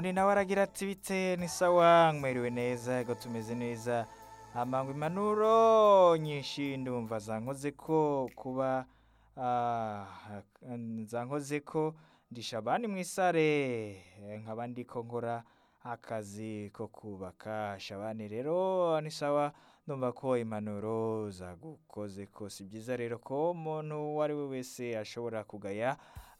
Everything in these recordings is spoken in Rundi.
ubundi nawe aragira ati bite ni sawa mwiriwe neza ego tumeze neza amangwa impanuro nyinshi ndumva zankoze ko kuba ah, zankoze ko ndisha abandi mw'isare eh, nkaba ndiko nkora akazi ko kubaka shabani rero ni sawa ndumva ko impanuro zagukoze ko si byiza rero ko umuntu uwo ari we wese ashobora kugaya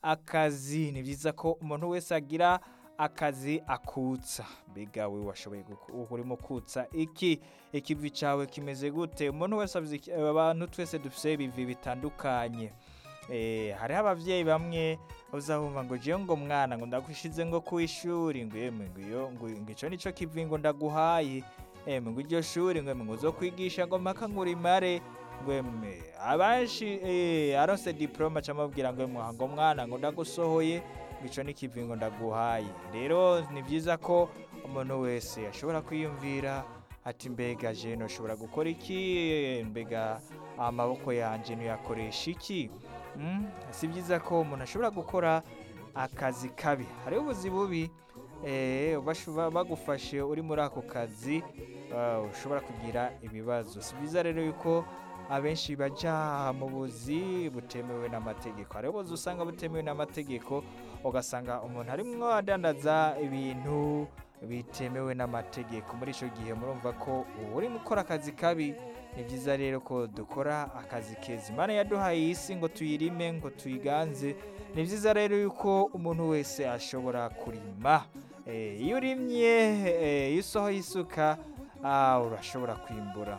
akazi ni byiza ko umuntu wese agira akazi akutsa mbega we washoboye guku- urimo kutsa iki ikivi cawe kimeze gute umuntu wese avuze iki- abantu twese dufise ibivi bitandukanye Eh, hariho abavyeyi bamwe uzahumva ngo jewe ngo mwana ngo ndagushize ngo kw'ishuri ngo yemwe ngo iyo ngo ngo ico nico kivi ngo ndaguhaye emwe ngo iryo shuri ngo emwe ngo uzokwigisha ngo mpaka ngo urimare ngo emwe abenshi eh, aronse diploma camubwira ngo emwe ngo mwana ngo ndagusohoye ngo ico ni kivi ngo ndaguhaye rero ni vyiza ko umuntu wese ashobora kwiyumvira ati mbega je noshobora gukora iki mbega amaboko yanje noyakoresha iki Mm, si byiza ko umuntu ashobora gukora akazi kabi hariho ubuzi bubi eh, bashu- ba- bagufashe uri muri ako kazi ah, ushobora kugira ibibazo si byiza rero yuko abenshi baja mu buzi butemewe n'amategeko hariho ubuzi usanga butemewe n'amategeko ugasanga umuntu arimwo adandaza ibintu bitemewe n'amategeko muri ico gihe murumva ko uba urimo ukora akazi kabi ni byiza rero ko dukora akazi keza imana yaduhaye iyi si ngo tuyirime ngo tuyiganze ni byiza rero yuko umuntu wese ashobora kurima Eh, iyo urimye eh, iyo usohoye isuka ah, urashobora kwimbura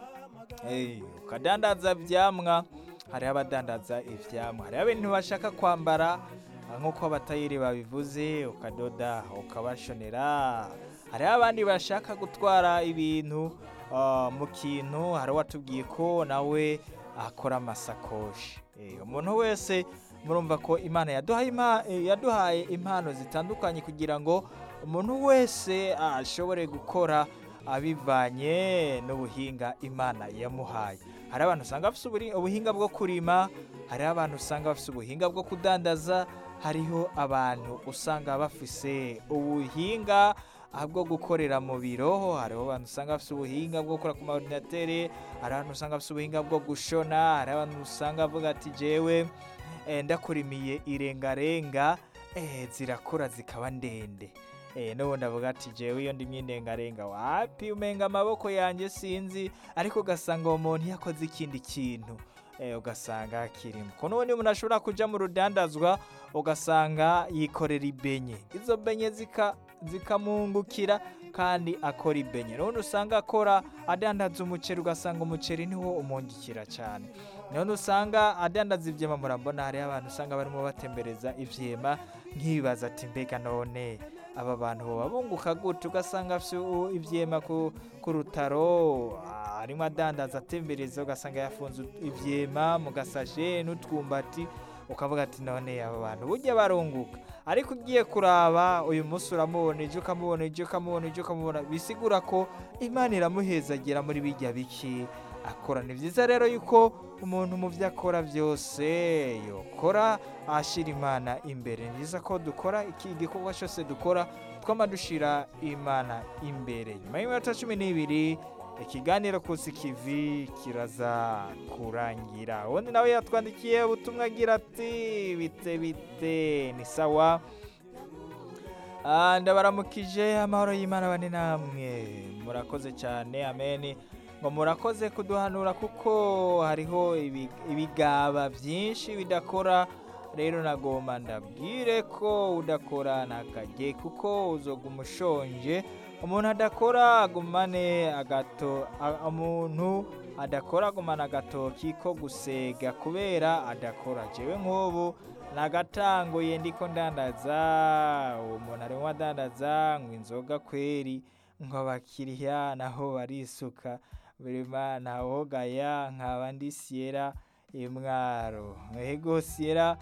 Eh, ukadandaza vyamwa hariho abadandaza ivyamwa hariho abantu bashaka kwambara ah, nk'uko abatayeri babivuze ukadoda ukabashonera hariho abandi bashaka gutwara ibintu ah, mu kintu hari watubwiye ko nawe akora amasakoshi Eh, umuntu wese murumva ko imana yaduhaye ima- eh, yaduhaye impano zitandukanye kugira ngo umuntu wese ashobore gukora abivanye n'ubuhinga imana yamuhaye hari abantu usanga bafite uburi- ubuhinga bwo kurima hariho abantu usanga bafite ubuhinga bwo kudandaza hariho abantu usanga bafise ubuhinga ah, bwo gukorera mu biro hariho abantu usanga bafite ubuhinga bwo gukora ku maordinatere hari abantu usanga bafite ubuhinga bwo gushona hari abantu usanga bavuga ati jewe eh, ndakurimiye irengarenga eh, zirakura zikaba ndende Eh, n'ubundi avuga ati jewe iyo ndimye indengarenga wapi umenga amaboko yanjye sinzi ariko ugasanga uwo muntu yakoze ikindi kintu eh, ugasanga kirimo ko n'ubundi umuntu ashobora kuja mu rudandazwa ugasanga yikorera ibenye izo benye zika zikamungukira kandi akora ibenye n'ubundi usanga akora adandaza umuceri ugasanga umuceri niwo umungikira cyane none usanga adandaza ivyema murabona hariho abantu usanga barimo batembereza ivyema nkibaza ati mbega none aba bantu boba bunguka gute ugasanga afise u- ivyema ku, ku rutaro ah, arimo adandaza atembereza ugasanga yafunze ut- ivyema mu gasashe n'utwumbati ukavuga ati none aba bantu burya barunguka ariko ugiye kuraba uyu munsi uramubona ejo ukamubona ejo ukamubona ejo ukamubona bisigura ko imana iramuhezagira muri bijya biki akora ni byiza rero yuko umuntu mu byo akora byose yokora ashyira imana imbere ni byiza ko dukora iki igikorwa cyose dukora twama dushira imana imbere nyuma y'iminota cumi n'ibiri ikiganiro kusi kivi kiraza kurangira ubundi nawe yatwandikiye ubutumwa agira ati bite bite ni sawa Ah, ndabaramukije amahoro y'imana bane namwe murakoze cyane ameni ngo murakoze kuduhanura kuko hariho ibi- ibigaba byinshi bidakora rero nagomba ndabwire ko udakora ntakajye kuko uzoguma ushonje umuntu adakora agumane agato a- umuntu adakora agumana agatoki ko gusega kubera adakora jewe nk'ubu nagatanguye ndiko ndandaza uwo muntu arimo adandaza ngo inzoga kweri ngo abakiriya naho barisuka birima ntawogaya nkaba ndi siyera imwaro ego siyera